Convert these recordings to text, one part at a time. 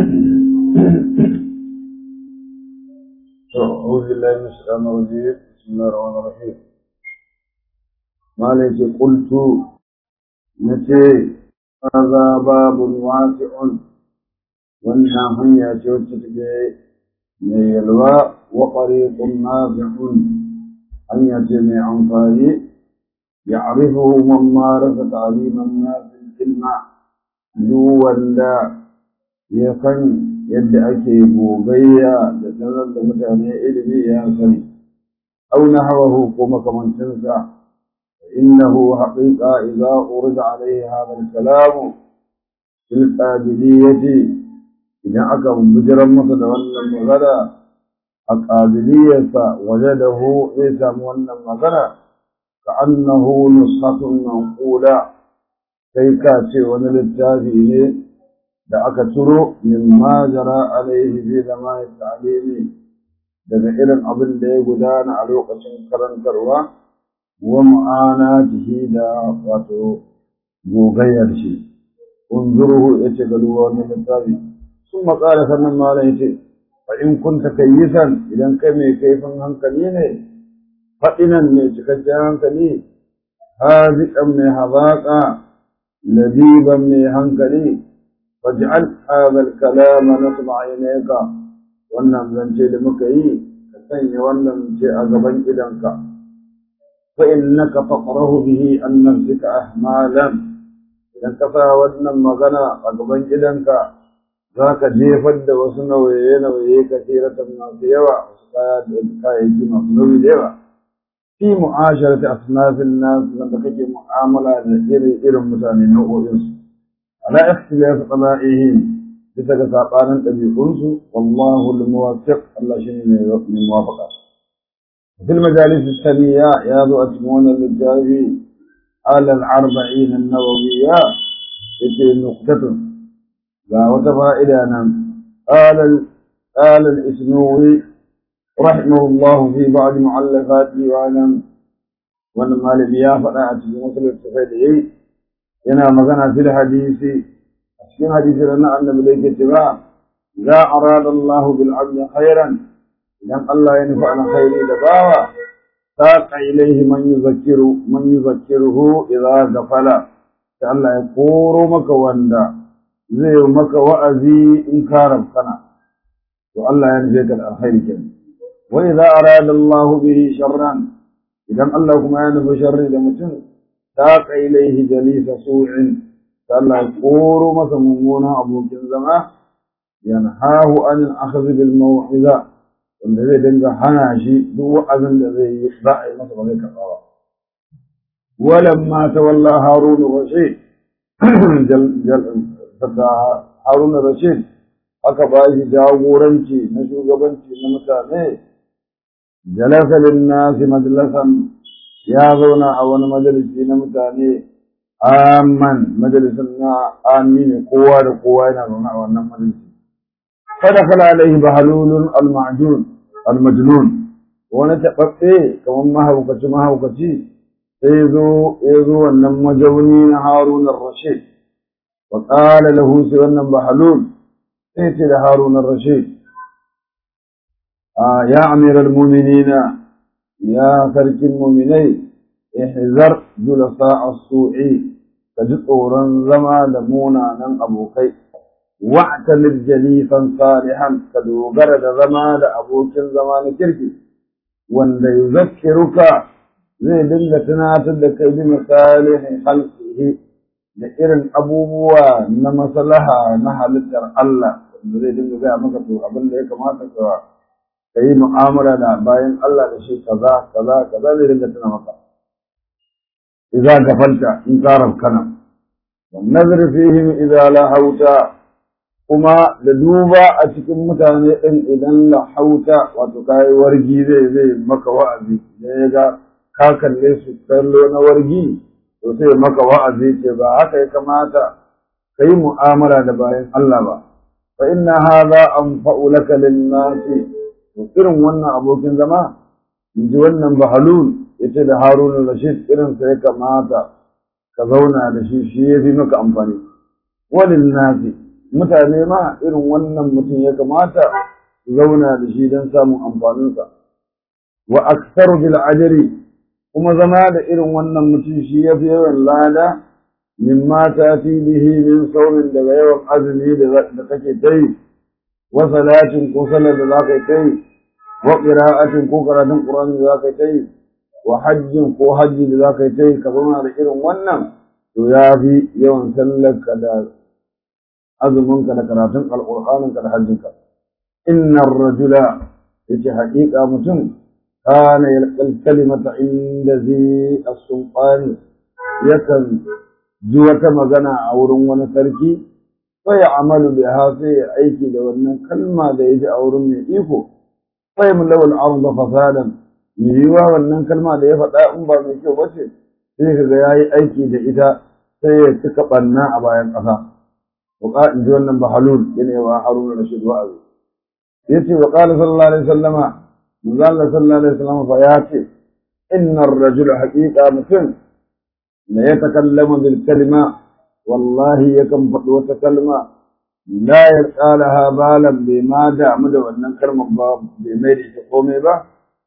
أعوذ بالله من الشيطان الرجيم بسم الله الرحمن الرحيم ما ليس قلت نتي هذا باب واسع وإنها هي توتتك من يلوى وطريق نافع أن يتمع أنفاري يعرفه من مارس تعليم الناس العلم جوا يفن yadda ake gogayya da sanar da mutane ilimi ya sani aw nahwahu ko makamancinsa innahu haqiqa idza urida alayhi hadha al-kalam fil qabiliyyati idan aka bujiran masa da wannan magana a qabiliyyarsa wajadahu ya samu wannan magana ka annahu nushatun manqula kai ka ce wani littafi ne da aka turo min ma jara alaihi fi zamanin ta'limi daga irin abin da ya gudana a lokacin karantarwa wa mu'anatihi da wato gogayyar shi unzuruhu yace ga duwa wannan littafi sun matsala sannan malam yace fa in kunta kayyisan idan kai mai kaifin hankali ne faɗinan ne cikakken hankali haziƙan mai hazaƙa labiban mai hankali فاجعل هذا الكلام نصب عينيك wannan zance da muka yi ka sanya wannan ce a gaban idanka fa innaka taqrahu bihi an nafsika ahmalan idan ka sa wannan magana a gaban idanka zaka jefar da wasu nauye nauye ka tiratan masu yawa wasu kaya da kayayyaki masu nauyi da yawa fi mu'asharati asnafin nas wanda kake mu'amala da irin irin mutane nau'o'insu على اختلاف طبائعهم بسك ساقانا تبيقونس والله الموفق الله شيء من موافقة في المجالس الثانية يا ذو أتمون للجاري على الأربعين النووية في نقطة لا وتفائدة نعم قال قال الإسنوي رحمه الله في بعض معلفاته وعلم ولما لبيا فلا أتمنى مثل التفائدين yana magana fil hadisi a cikin hadisi da na annabi da yake cewa za arada Allah bil abdi khairan idan Allah ya nufi an khairi da bawa saqa ilaihi man yuzakkiru man yuzakkiruhu idza gafala sai Allah ya koro maka wanda zai yi maka wa'azi in ka rabkana to Allah ya nufi ka da alkhairi kenan wa idza arada Allah bihi sharran idan Allah kuma ya nufi sharri da mutum ساق إليه جليس سوء فالله يقول مثل ممونا أبو كنزما ينهاه عن الأخذ بالموعظة والذي دنجا حناشي دو أذن الذي يخضع مثل ذلك القضاء ولما تولى هارون الرشيد جل جل هارون الرشيد aka ba shi jagoranci na shugabanci na mutane jalasa lin nasi majlasan ya zauna a wani majalisi na mutane amman majalisin na amini kowa da kowa yana zaune a wannan majalisi kada kala alaihi bahalulun almajun almajnun wani taɓaɓɓe kamar mahaukaci mahaukaci sai zo ya zo wannan majauni na harun rashid wa qala lahu sai wannan bahalul sai ce da harun rashid ya amiral mu'minina يا ترك المؤمنين احذر جلساء السوء تجطورا زما لمونا نن أبوكي واعتمد جليسا صالحا كدوغر زما لأبوك زمان كركي وان يذكرك زي دلة تناتد كي بمصالح خلقه da irin abubuwa na maslaha na halittar Allah wanda zai dinga gaya maka to abin da ya kamata ka ka yi mu'amala da bayan Allah da shi kaza kaza kaza zai dinga tuna maka idza gafalta in qarab kana wan nazar fihim idza la hauta kuma da duba a cikin mutane din idan la hauta wato kai wargi zai zai maka wa'azi da ya ga ka kalle su kallo na wargi to sai maka wa'azi ce ba haka ya kamata kai mu'amala da bayan Allah ba fa inna hadha anfa'u laka lin-nasi irin wannan abokin zama in ji wannan bahalul ya ce da harun rashid irin sa ya kamata ka zauna da shi shi ya fi maka amfani walin nasi mutane ma irin wannan mutum ya kamata su zauna da shi don samun amfaninsa wa aksaru bil ajri kuma zama da irin wannan mutum shi ya fi yawan lada mimma ta fi bihi min saurin daga yawan azumi da kake ta yi wa salatin ko salar da za ka yi ta yi wa qira'atin ko karatun qur'ani da za ka yi ta yi wa hajjin ko hajji da za ka yi ta yi ka zauna da irin wannan to ya fi yawan sallarka da azuminka da karatun alƙur'aninka da hajjinka innar rajula yace haƙiƙa mutum kana yalqal kalimata inda zi as-sultan yakan ji wata magana a wurin wani sarki fa ya'malu biha sai ya aiki da wannan kalma da ya ji a wurin mai iko fa yamlawul arda fasadan yiwa wannan kalma da ya faɗa in ba mai kyau bace sai kaga yayi aiki da ita sai ya cika ɓanna a bayan ƙasa. Waƙa in ji wannan bahalul yana wa Haruna Rashid wa'azi. Ya ce wa ƙala sallallahu alaihi sallama, manzo Allah sallallahu alaihi sallama fa ya ce, inna rajula haƙiƙa mutum da ya takallama bil kalima wallahi yakan faɗi wata kalma la ya tsalaha balan bai ma damu da wannan kalmar ba bai mai da ita komai ba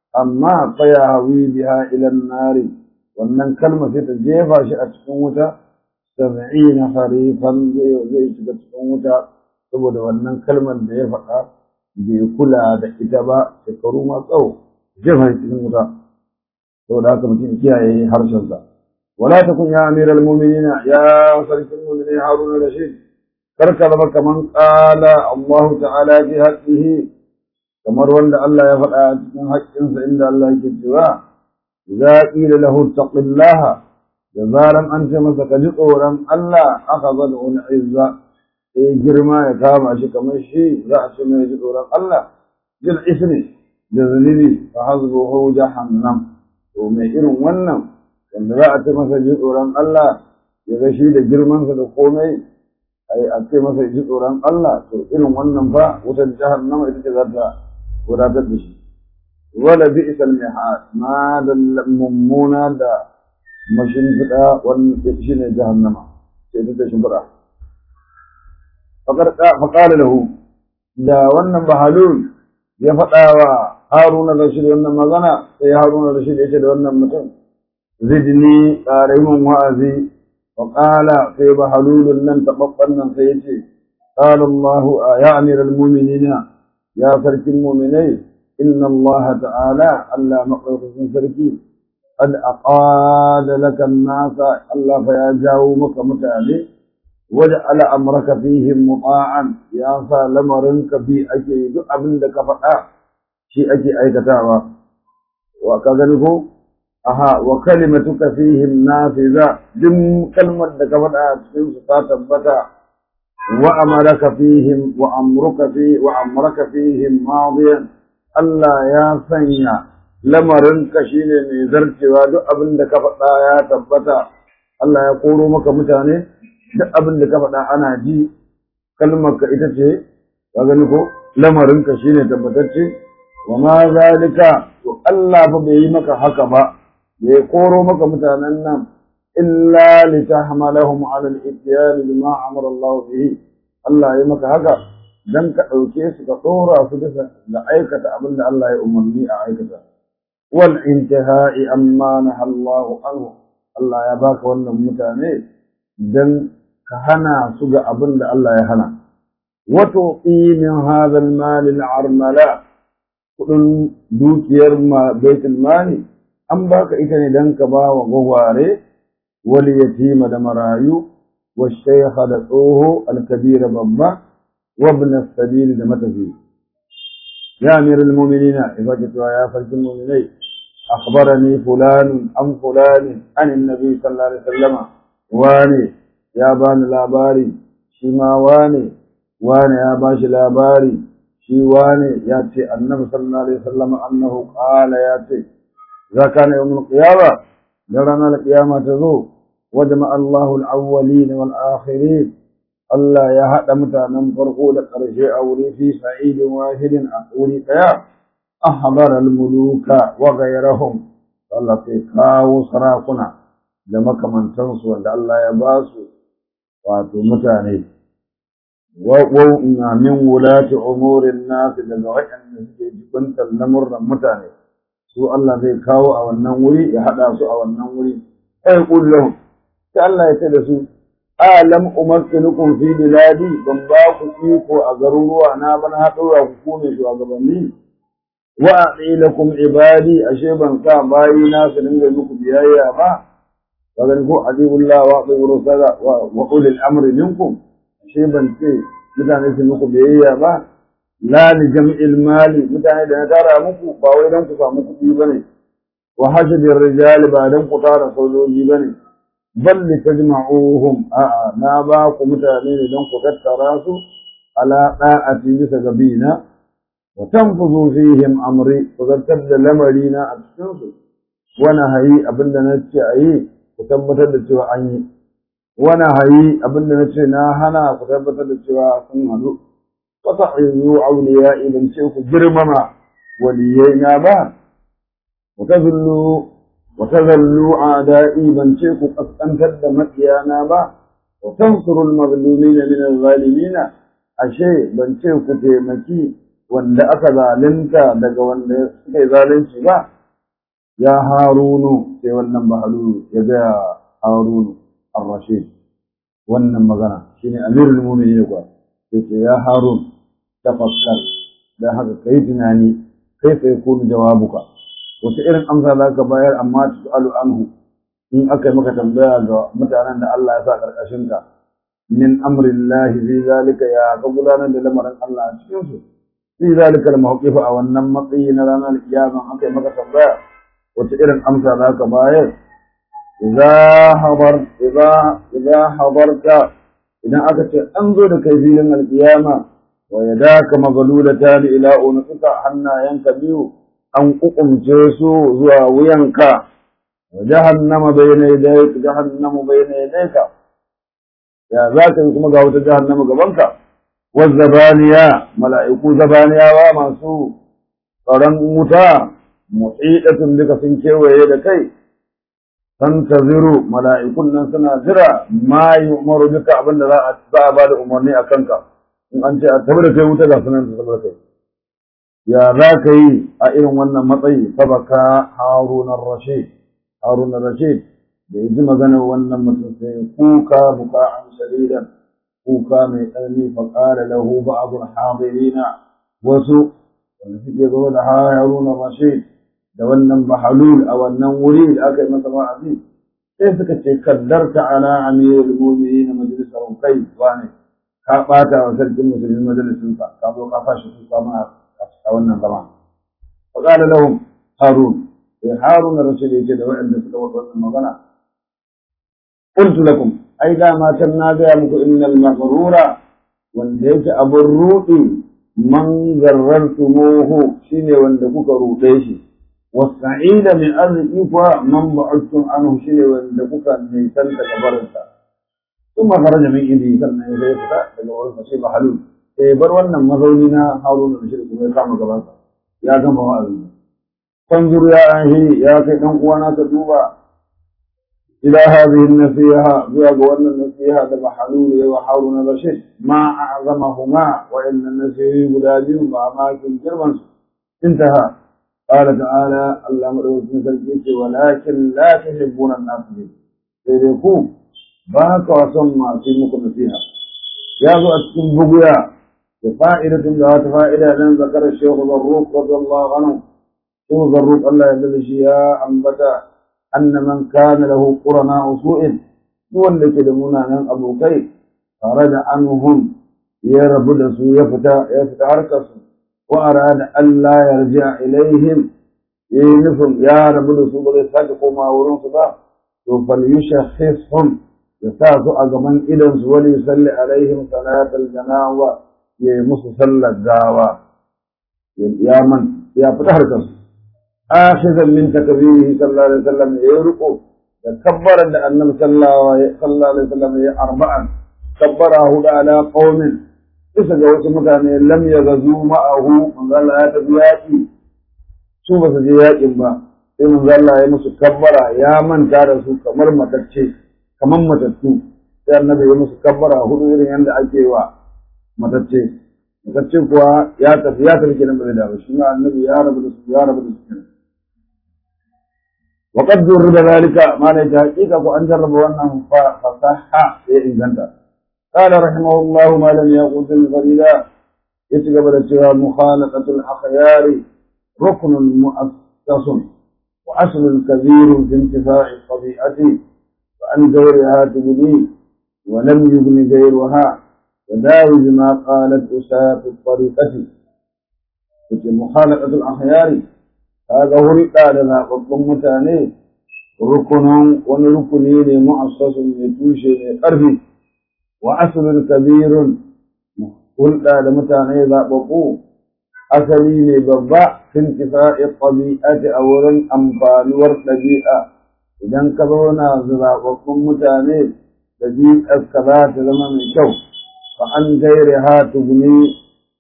amma fa ya hawi biha ila nari wannan kalma sai ta jefa shi a cikin wuta sab'ina harifan zai shiga cikin wuta saboda wannan kalmar da ya faɗa bai kula da ita ba shekaru ma tsawo jefa cikin wuta saboda haka mutum kiyaye harshensa wala takun ya amiral mu'minina ya sarkin mu'minin haruna rashid karka zama kaman qala Allah ta'ala fi haqqihi kamar wanda Allah ya faɗa a cikin haƙƙinsa inda Allah yake cewa idza qila lahu taqillaha da zaran an ce masa ka ji tsoron Allah aka zada wani izza sai girma ya kama shi kamar shi za a ce mai ji tsoron Allah jil ismi da zunubi fa hazbuhu jahannam to mai irin wannan wanda za a ce masa ji tsoron Allah ya ga shi da girmansa da komai ai a ce masa ji tsoron Allah to irin wannan fa wutar jahannama ita ce za ta wadatar da shi wala bi'sal mihad ma da mummuna da mashimfiɗa wani shi ne jahannama sai ta shimfiɗa faƙala lahu da wannan bahalul ya faɗa wa haruna rashid wannan magana sai haruna rashid ya ce da wannan mutum zidni ƙaraimin wa'azi faƙala sai bahalulun nan taɓaɓɓen nan sai ya ce قال الله يا أمير المؤمنين يا فرك المؤمنين إن الله تعالى ألا مقرق سركي قد أقاد لك الناس الله فيا جاومك متعلي وجعل أمرك فيهم مطاعا يا لمرنك في أكيد أبن لك فقا شيء أكي أي كتابة وكذلك أها وكلمتك فيهم نافذة دم كلمة لك فقا تكون ستاتبتا وأمرك فيهم وأمرك في وأمرك فيهم ماضيا الله يا سنيا lamarinka shi ne mai zarcewa duk abin da ka faɗa ya tabbata Allah ya koro maka mutane duk abin da ka faɗa ana ji kalmarka ita ce ka gani ko lamarinka shi ne tabbatacce wa ma zalika to Allah fa bai yi maka haka ba bai koro maka mutanen nan illa li tahmalahum ala al-ityan bima amara Allah bihi Allah ya maka haka dan ka ɗauke su ka ɗora su bisa da aikata abin da Allah ya umarni a aikata والانتهاء أما نهى الله عنه الله يباك وانا متاني دن كهنا سجى أبن الله يهنا وتعطي من هذا المال العرملاء كل دوك يرمى بيت المال أم باك إتني دن كبا وغواري واليتيم دمرايو والشيخ دعوه الكبير بابا وابن السبيل دمتفيه يا أمير المؤمنين إذا جئت يا فرج المؤمنين أخبرني فلان عن فلان عن النبي صلى الله عليه وسلم واني يا بان لاباري شما واني واني يا باش لاباري شي واني ياتي النبي صلى الله عليه وسلم أنه قال ياتي إذا كان يوم القيامة يرانا القيامة تزو وجمع الله الأولين والآخرين Allah ya haɗa mutanen farko da ƙarshe a wuri fi sa'idin wahidin a wuri ɗaya, a habar al-muluka wa gairahum, Allah sai kawo sarakuna da makamantansu wanda Allah ya ba su wato mutane. wa min wulati umurin nas daga waɗanda suke jibantar lamurran mutane su Allah zai kawo a wannan wuri ya haɗa su a wannan wuri ai kullum sai Allah ya ce da su alam umakkinukum fi biladi ban ba ku iko a garuruwa na ban haɗura ku kone shugabanni wa aqilakum ibadi ashe ban sa bayi na su dinga muku biyayya ba kaga ko adibullah wa atiur rusula wa ulil amri minkum ashe ban ce mutane su muku biyayya ba la li jam'il mali mutane da na tara muku ba wai dan ku samu kuɗi bane wa hashdir rijali ba dan ku tara sojoji bane bal li tajma'uhum a na ba ku mutane ne dan ku tattara su ala da'ati bisa gabina wa tanfuzu fihim amri ku zartar da lamarina a cikin su wani hayi abinda na ce a yi ku tabbatar da cewa an yi wani hayi abinda na ce na hana ku tabbatar da cewa sun hannu wata ayyu auliya idan ce ku girmama waliyai na ba ku tazullu wa tazallu a'da'i ban ce ku kaskantar da makiyana ba wa tansuru al-mazlumina min al-zalimin ashe ban ce ku taimaki wanda aka zalunta daga wanda suka yi zalunci ba ya harunu sai wannan bahalu ya ga harunu ar-rashid wannan magana shine amirul mu'minin kuwa yace ya harun tafakkar da haka kai tunani kai sai kun jawabuka wata irin amsa za ka bayar amma tusalu anhu in aka yi maka tambaya ga mutanen da Allah ya sa karkashin ka min amrillahi fi zalika ya ka gudanar da lamarin Allah a cikin su fi zalika al-mawqif a wannan matsayi na ranar kiyama aka yi maka tambaya wata irin amsa za ka bayar idza hadar idza idza hadarta idan aka ce an zo da kai filin alkiyama wa yadaka maghlulatan ila unqika hannayanka biyu an kukumce su zuwa wuyanka wa jahannama bayna yadayka jahannamu bayna yadayka ya zaka yi kuma ga wata jahannama gabanka wa zabaniya mala'iku zabaniyawa masu tsaron wuta muhidatun duka sun kewaye da kai tantaziru mala'ikun nan suna jira ma yi umaru duka abin da za a ba da umarni a kanka in an ce a tabi da kai wuta ga sunan ta tabi da kai ya za ka yi a irin wannan matsayi sabaka harunan rashid harunan rashid da ya ji maganar wannan mutum sai kuka buka'an shadidan kuka mai tsanani faƙara lahu ba'abun hadirina wasu wanda suke zo da harunan rashid da wannan bahalul a wannan wuri da aka yi masa wa'azi sai suka ce kaddarta ala amirul mu'minin majalisar kai wane ka bata wa sarkin musulmin majalisin sa ka zo ka fashi su sama a wannan zama fa qala lahum harun sai harun rasul yace da wa'anda suka wata wannan magana qultu lakum ai da ma tan na ga muku innal maghrura wanda yake abun rudi man garrartumuhu shine wanda kuka rude shi والسعيد من أرض إيفا من بعدتم عنه شيء وندكوك من سنة كبرنسا ثم خرج من إيدي سنة إيفا تقول فشيب حلول bar wannan mazaunina haruna da shirku bai kama gabansa ya gama wa'azi fanzur ya ahi ya kai dan uwana ka duba ila hadhihi nasiha zuwa ga wannan nasiha da bahalul wa haruna rashid ma a'zamahuma wa inna nasihi guda biyu ba ma kin girman su intaha قال تعالى الله مدوكين sarki ولكن لا تحبون الناس به sai dai ku ba ka son masu muku nasiha ya zo a cikin buguya da fa'idatun da wata fa'ida dan zakar shehu zarruq radiyallahu anhu shehu zarruq Allah ya dade shi ya ambata anna man kana lahu qurana usu'in duk wanda ke da munanan abokai tare da anhum ya rabu da su ya fita ya fita harkar su وأراد أن لا يرجع إليهم ينفهم يا رب الرسول يساقوا ما ورون صدا فليشخصهم يساقوا أقمن إذن وليصلي عليهم صلاة الجناوة يمس صلى الدعوة يا من يا فتح الكس آخذا من تكبيره صلى الله عليه وسلم يرقوا يكبر أن النبي صلى الله عليه وسلم أربعا كبره على قوم bisa ga wasu mutane lam ya gazu ma'ahu manzo Allah ya tafi yaƙi su ba su je yaƙin ba sai manzo Allah ya musu kabbara ya manta da su kamar matacce kamar matattu sai annabi ya musu kabbara hudu irin yadda ake wa matacce matacce kuwa ya tafi ya tafi kenan ba zai dawo shi ma annabi ya rabu da su ya rabu da su kenan وقد جرب ذلك ما ليس حقيقة وأن جرب وأنه فصح في إنجنتا قال رحمه الله ما لم يقل الفريدا يتقبل سوى مخالطة الأخيار ركن مؤسس وأصل كبير في انتفاع الطبيعة وأن غيرها تبني ولم يبن غيرها وداوي بما قالت أساة الطريقة مخالطة الأخيار هذا هو القال zaɓaɓɓun mutane rukunan wani rukuni ne mu'assasun mai tushe mai ƙarfi wa asalin kabirun hulɗa da mutane zaɓaɓɓu asali ne babba fin tifa'i ɗabi'ati a wurin amfanuwar ɗabi'a idan ka zauna da zaɓaɓɓun mutane ɗabi'ar ka za ta zama mai kyau fa an gaire ha tuguni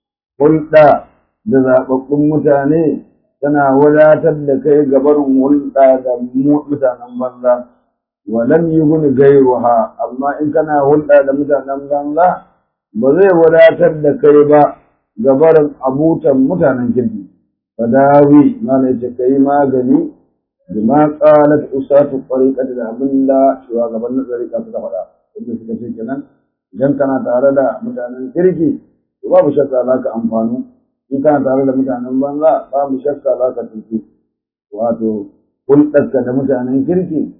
hulɗa da zaɓaɓɓun mutane tana wadatar da kai gabarin hulɗa da mutanen banza wa lam yughni ghayruha amma in kana hulɗa da mutanen banza ba zai wadatar da kai ba gabarin abutan mutanen kirki fadawi mana yace kai magani bima qalat usatu tariqati da abinda shugaban tariqa suka faɗa inda suka ce kenan idan kana tare da mutanen kirki babu shakka za ka amfanu in kana tare da mutanen banza babu shakka za ka tutu wato hulɗarka da mutanen kirki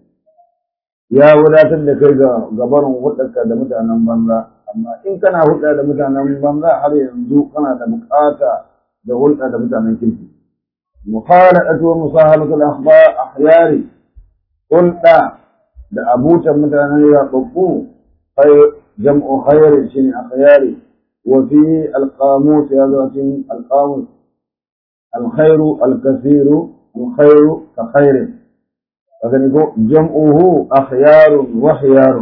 ya wadatar da kai ga gabarin hulɗarka da mutanen banza amma in kana hulɗa da mutanen banza har yanzu kana da buƙata da hulɗa da mutanen kirki mukhalaqatu wa musahalatu al-akhbar ahyari hulɗa da abutan mutanen yaɓaɓɓu jam'u khairin shine akhyari وفي القاموس هذا القاموس الخير الكثير الخير كخير لكن يقول جمعه أخيار وخيار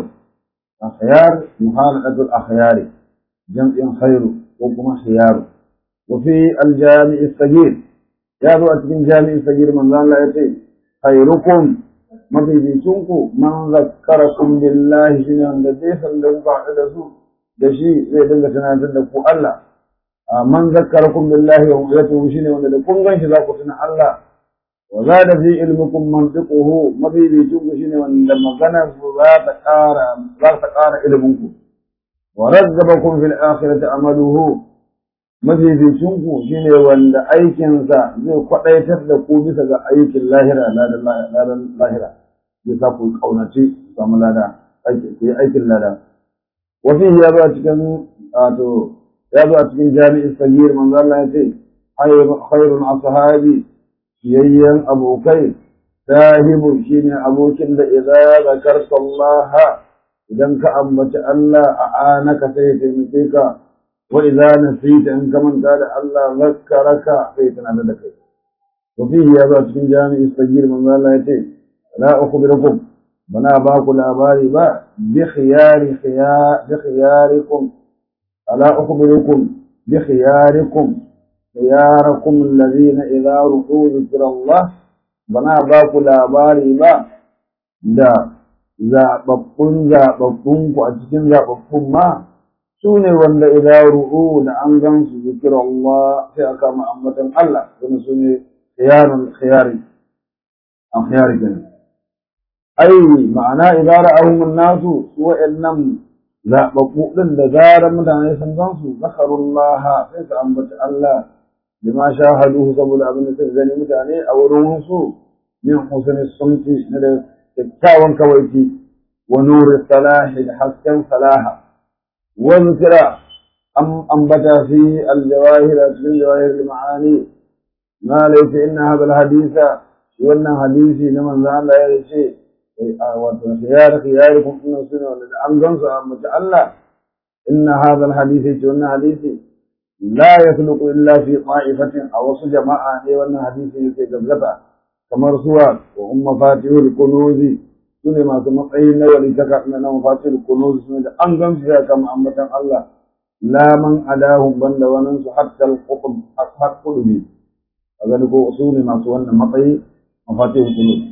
أخيار مخالقة الأخيار جمع خير وكما خيار وفي الجامع الصغير يا ذو أتكين جامع الصغير من ذا لا يتي خيركم ما في بيتونكم من ذكركم بالله شنو عند ديسا لو بعد رسول da shi zai dinga tunatar da ku Allah man zakkarakum billahi wa yatuhu shine wanda da kun ganshi za ku tuna Allah wa zada fi ilmikum mantiquhu mabibicin ku shine wanda magana ku za ta ƙara za ta ƙara ilmin ku wa razzabakum fil akhirati amaluhu mabibicin ku shine wanda aikinsa zai kwadaitar da ku bisa ga aikin lahira ladan lahira zai sa ku kaunace samu lada aikin lada وفيه يا cikin wato ya zo a cikin jami'in sagir manzo Allah ya ce khairun ashabi yayyan abokai sahibu shine abokin da idza zakarta Allah idan ka ambaci Allah a anaka sai ya taimake ka wa idza nasita in ka manta da Allah zakkaraka sai tana da kai وفيه يا zo a cikin jami'in sagir manzo Allah ya ce la ukhbirukum bana ba ku labari ba بخيار خيار بخياركم ألا أخبركم بخياركم خياركم الذين إذا رؤوا ذكر الله بنا باكو لاباري با دا zaɓaɓɓun zaɓaɓɓun ku a cikin zaɓaɓɓun ma su ne wanda idan ru'u da an gan su zikir Allah sai aka ma ambatan Allah wani su ne khiyarun khiyari an khiyari kenan ai ma'ana idan ra'ahum nasu su wa'annan zababbu din da zarar mutane sun gan su zakarullah sai su ambaci Allah bima shahaduhu saboda abin da suka gani mutane a wurin su min husni sumti na da kyakkyawan kawaiti wa nuri salahi da hasken salaha wa zikra am ambata fi al-jawahir cikin jawahir al-ma'ani ma laysa inna hadha al-haditha wannan hadisi na manzo Allah ya ce wato khiyar khiyarikum inna sunna wanda an gansu a mace Allah inna hadha alhadith ce wannan hadisi la yakhluqu illa fi qa'ifatin aw wasu jama'a ne wannan hadisi yake gaggata kamar suwa wa umma fatihul kunuzi sune masu matsayi na wali ta na na mafatihul kunuzi sune da an gansu ya kama ambatan Allah la man adahum banda wannan su hatta al-qutb ashab qulubi kaga ko usuli masu wannan matsayi mafatihul kunuzi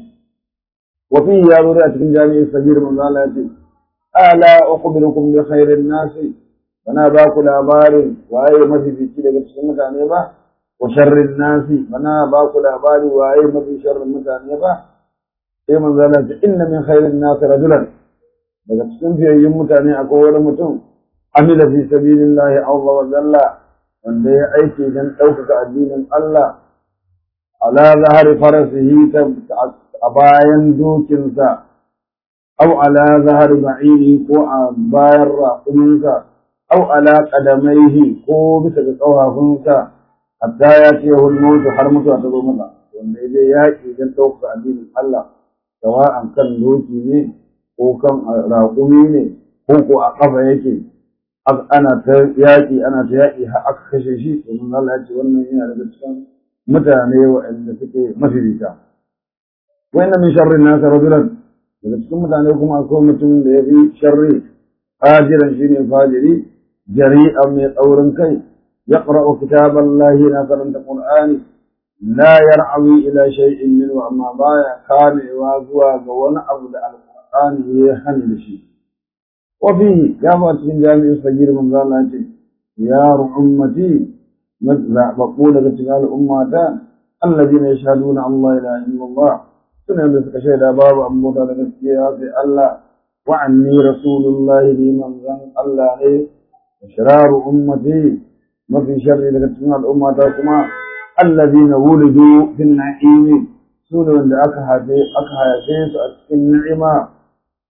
وفيه يا ذرية من جامع الصغير من قال ألا أخبركم بخير الناس bana ba ku labarin waye mafifici daga cikin mutane ba wa sharrin nasi bana ba ku labari waye mafi sharrin mutane ba sai manzo Allah ce inna min khairin nas rajulan daga cikin fiyayyun mutane akwai wani mutum amila fi sabilillahi azza wa jalla wanda ya aiki dan ɗaukaka addinin Allah ala zahari farasihi a bayan dokinsa aw ala zahari ba'iri ko a bayan raƙuminsa aw ala qadamaihi ko bisa ga ƙafafunsa hatta ya ce hul mautu har mutuwa ta zo masa wanda ya je yaƙi dan ɗaukaka addinin Allah sawa'an kan doki ne ko kan raƙumi ne ko ko a ƙafa yake ana ta yaƙi ana ta yaƙi har aka kashe shi domin Allah ya ce wannan yana daga cikin mutane waɗanda suke mafirita wa inna min sharri nas rajulan daga cikin mutane kuma akwai mutumin da ya fi sharri fajiran shine fajiri jari'an mai tsaurin kai yaqra'u kitaballahi na karanta qur'ani la yar'awi ila shay'in minhu amma baya kamewa zuwa ga wani abu da alqur'ani ya hani da shi وفيه كما تكون جامع الصغير من ذا يا أمتي بقول لك الأمة الذين يشهدون أن لا إله إلا الله سنة لك شهد باب أموتا لك في الله وعني رسول الله لمن ذن الله عليه وشرار أمتي ما في شر لك الأمة كما الذين ولدوا في النعيم سنة لك أكها يسيس النعمة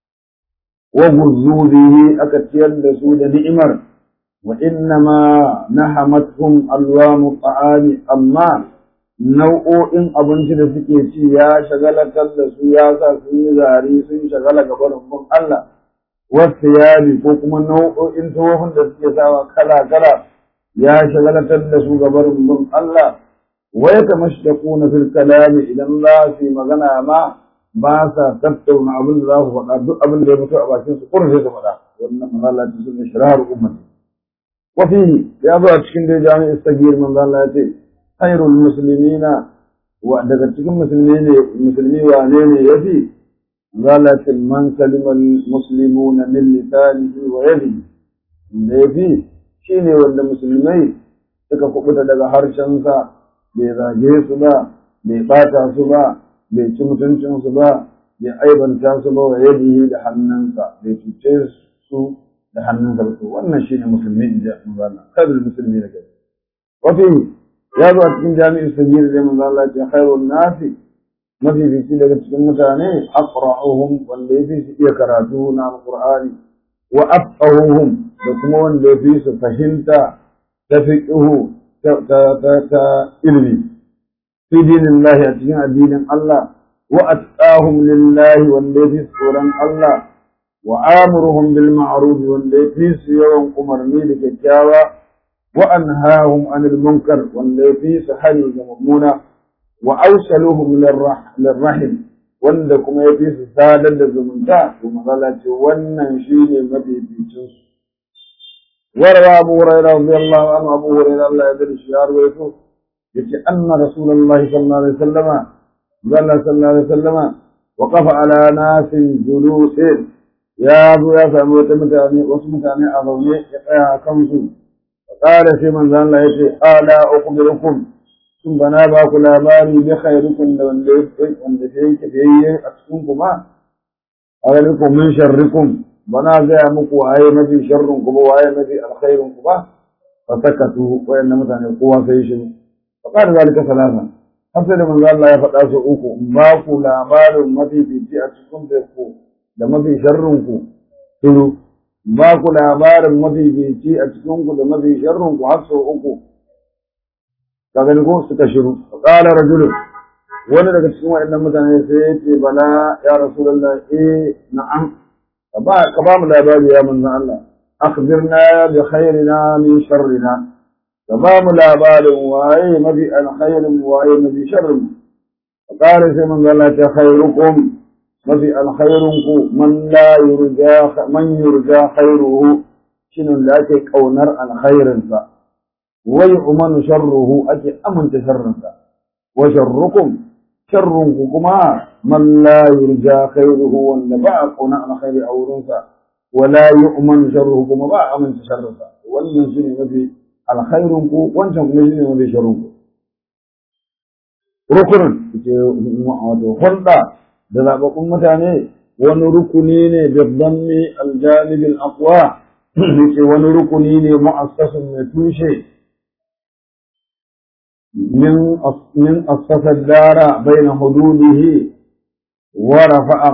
وغزوا به أكتير لسود نئمر وإنما نحمتهم ألوان الطعام أما nau'o'in abinci da suke ci ya shagalatar da su ya sa sun yi zari sun shagala ga barin Allah wasu yari ko kuma nau'o'in tsohon da suke sawa kala-kala ya shagalatar da su ga barin Allah wa ya tamashtaquna fil kalami idan za su yi magana ma ba sa tattauna abin da za ku faɗa duk abin da ya fito a bakin su kurin sai su faɗa wannan masallaci sun shirar ummati wa fihi ya zo a cikin dai jami'in sagir manzo Allah ya ce khairul muslimina wa daga cikin musulmi ne musulmi wane ne yafi zalata man salima muslimuna min lisanihi wa yadihi da yafi shine wanda musulmai suka kubuta daga harshensa bai zage su ba bai bata su ba bai ci mutuncinsu ba bai aibanta su ba wa yadihi da hannunsa bai cuce su da hannunsa ba wannan shine musulmi in ji manzo kadul musulmi da kai wafi ya zo a cikin jami'in sagir da manzo Allah ya khairun nasi mafi biki daga cikin mutane aqra'uhum wanda yafi su iya karatu na alqur'ani wa afqahuhum da kuma wanda yafi su fahimta ta fiqhu ta ilmi في دين الله أتين الدين الله وأتقاهم لله والذي سورا الله وآمرهم بالمعروف والذي يوم أمرني لكتاوى وأنهاهم عن المنكر والذي سحري مضمونا وأوصلهم للرح للرحم wanda kuma ya fi su sadar da zumunta to matsala ce wannan shi ne mafificin su warwa abu hurairah radiyallahu anhu abu hurairah Allah ya dade shi ya rawaito yace anna rasulullahi sallallahu alaihi wasallama zalla sallallahu alaihi wasallama waqafa ala nasin julusin ya zo ya samu wata mutane wasu mutane a zaune ya tsaya a kansu qala sai manzo Allah yace ala ukhbirukum sun bana ba ku labari bi khairukum da wanda wanda yake biyayye a cikin ku ma alaikum min sharrikum bana ga muku waye mafi sharrun ku ba waye mafi alkhairun ku ba fa sakatu wayanna mutane kowa sai shi فقال ذلك ثلاثا حسن من قال الله يفقى سوءكم باكو لابار مفي في جي أتكم تكو لما في شرنكو تلو باكو لابار مفي في جي أتكم لما في شرنكو حق سوءكو كذلك ستشروا فقال رجل wani daga cikin waɗannan mutane sai ya ce bala ya rasulullah eh na'am ka ba ka ba mu labari ya manzon Allah akhbirna bi khairina min sharrina ka ba mu labarin waye mafi alkhairin waye mafi sharrin فقال sai manzo Allah ta khairukum mafi alkhairunku man la yurja man yurja khairuhu shine da ake kaunar alkhairinsa wa yu'manu sharruhu ake aminta sharrinsa wa sharrukum sharrunku kuma man la yurja khairuhu wanda ba a kauna alkhairi a wurinsa wa la yu'manu sharruhu kuma ba a aminta sharrinsa wannan shine mafi alkhairun ku wancan kuma shine mafi sharrun ku rukunin ce wato hulɗa da zaɓaɓɓun mutane wani rukuni ne da zammi aljanibin aqwa yake wani rukuni ne mu'assasun mai tushe min min assasa dara baina hududihi wa rafa'a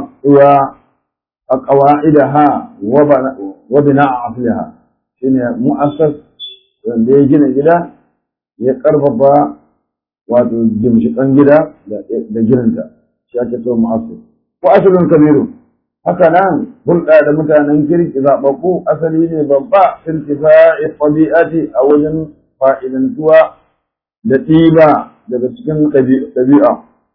wa qawa'idaha wa bina'a asliha shine mu'assas wanda ya gina gida ya karfafa wato jimshikan gida da girinta shi ake so mu'assas ko asalin kabiru haka nan hulɗa da mutanen kirki zaɓaɓɓu asali ne babba irtifa'i ɗabi'ati a wajen fa'idantuwa da ɗiba daga cikin ɗabi'a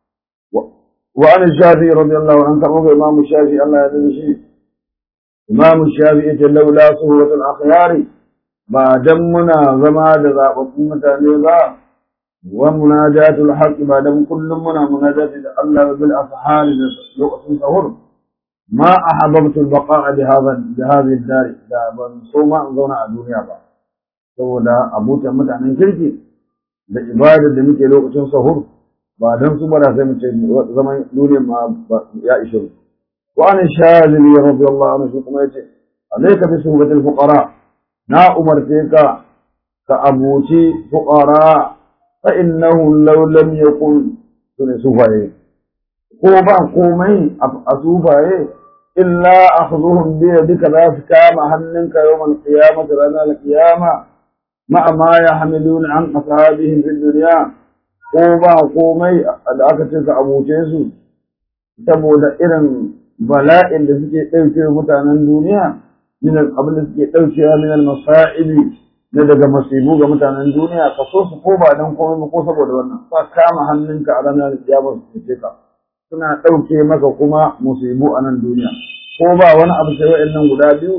wa an shafi radiyallahu an karɓo ga imamu shafi Allah ya zai shi imamu shafi yace laula suhbatul akhyari ba dan muna zama da zaɓaɓɓun mutane ba wa munajatul haqqi ba dan kullum muna munajati da Allah bil ashari da lokacin sahur ما أحببت البقاء بهذا بهذه الدار da ban so ma in zauna a duniya ba saboda abutan mutanen kirki da ibadar da muke lokacin sahur ba dan su bara sai mu ce zaman duniyar ma ya ishe wa an shazili radiyallahu anhu shi kuma yace alayka bi suhbatil fuqara na umarce ka ka abuci fuqara fa innahu law lam yakun sune sufaye ko ba komai a sufaye illa akhdhuhum bi yadika la kama hannunka yawm al-qiyamah ranar al-qiyama ma ma yahmilun an ashabihim fi dunya ko ba komai da aka ce ka abuce su saboda irin bala'in da suke ɗauke mutanen duniya min abin da suke ɗaukewa min al-masa'ibi na daga masibu ga mutanen duniya ka so su ko ba dan komai ba ko saboda wannan sa kama hannunka a ranar al-qiyamah su ce ka suna ɗauke maka kuma musibu a nan duniya ko ba wani abu sai wa'annan guda biyu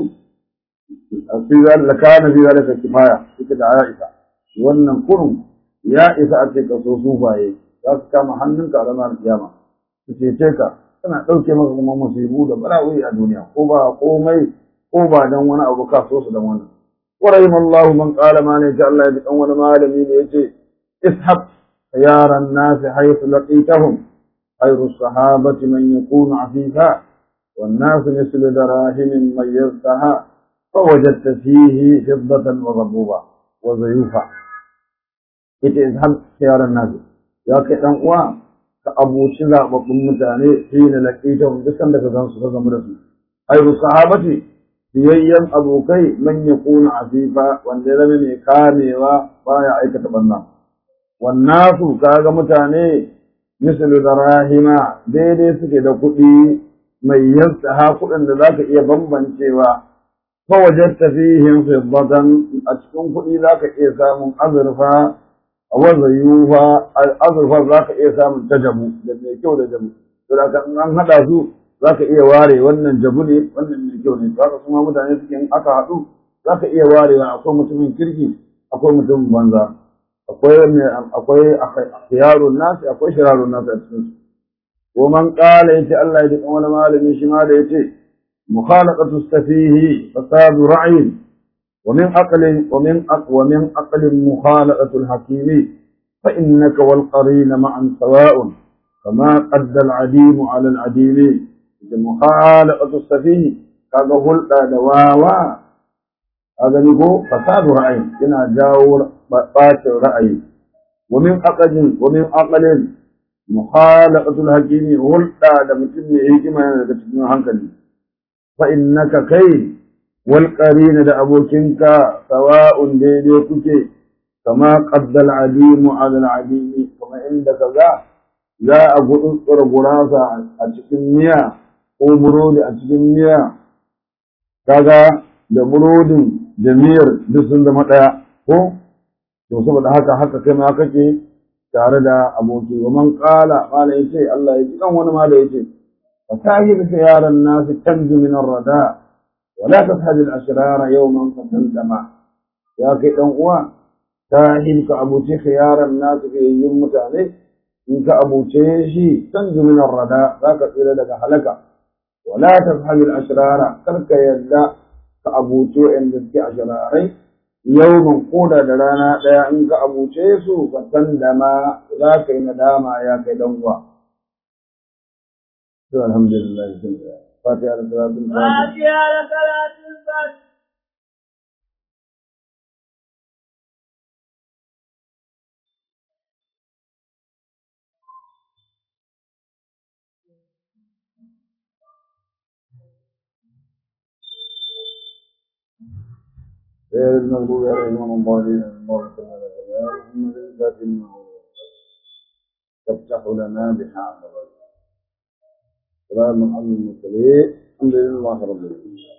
fi zalika kana fi zalika kifaya ita da Aisha wannan kurun ya isa a ce ka so sufaye za su kama hannunka a ranar kiyama su cece ka suna ɗauke maka kuma musibu da bala'o'i a duniya ko ba komai ko ba dan wani abu ka so su dan wannan ورحم الله من قال ما نجا الله يدعو wani malami ne yace ishab خيار الناس حيث لقيتهم خير الصحابة من يكون عفيفا والناس مثل دراهم ميزتها فوجدت فيه فضة وغبوبا وزيوفا ita izhab khiyar an-nas ya kai dan uwa ka abuci zababbun mutane shi ne laqita duk sanda ka gansu ka gamu da su ayyu sahabati biyayyan abokai man yakuna afifa wanda zama mai kamewa baya aikata banna wannasu kaga mutane misali da rahima daidai suke da kuɗi mai yasta ha kuɗin da zaka iya bambancewa fa wajadta fihim fiddatan a cikin kuɗi zaka iya samun azurfa wa zayufa azurfa zaka iya samun ta jabu da mai kyau da jabu to da kan an hada su zaka iya ware wannan jabu ne wannan mai kyau ne zaka kuma mutane suke in aka haɗu zaka iya warewa akwai mutumin kirki akwai mutumin banza akwai akwai khiyarun nasi akwai shirarun nasi a cikin su ko man qala yace Allah ya ji wani malami shi ma da yace mukhalaqatu safihi fasadu ra'yin wa min aqlin wa min aqwa min aqlin mukhalaqatu al-hakimi fa innaka wal qarin ma'an sawa'un kama qadda al-adim 'ala al-adim mukhalaqatu safihi kaga hulda da wawa kaga ni ko fasadu ra'yin yana jawo bacin ra'ayi ومن أقل ومن أقل مخالقة الحكيم hulɗa da mutum mai hikima yana daga cikin hankali fa innaka kai wal qarin da abokinka sawa'un daidai kuke kama qaddal alimu ala al alimi kuma inda kaza za a gudu gurasa a cikin miya ko burodi a cikin miya kaga da burodin da miyar duk sun zama ɗaya ko to saboda haka haka kai ma kake tare da aboki wa man qala qala yace Allah ya ji dan wani ma da yace fa tahir yaran nas tanju min ar-rada wa la tashhad al-ashrara yawman fatandama ya kai dan uwa tahir ka abuce yaran nas ke yin mutane in ka abuce shi tanju min ar-rada zaka tsira daga halaka wa la tashhad al-ashrara karka yadda ka abuce inda suke ashrarai yau koda da rana ɗaya in ka abuce su ka san da ma za ka yi nadama ya kai dan uwa to alhamdulillah fatiha da salatul fatiha فاتحة لصلاة الفجر غير المغضوب عليهم الضالين اللهم صل على سيدنا محمد الفاتح لما أغلق. تفتح لنا بحق سلام على المرسلين الحمد لله رب العالمين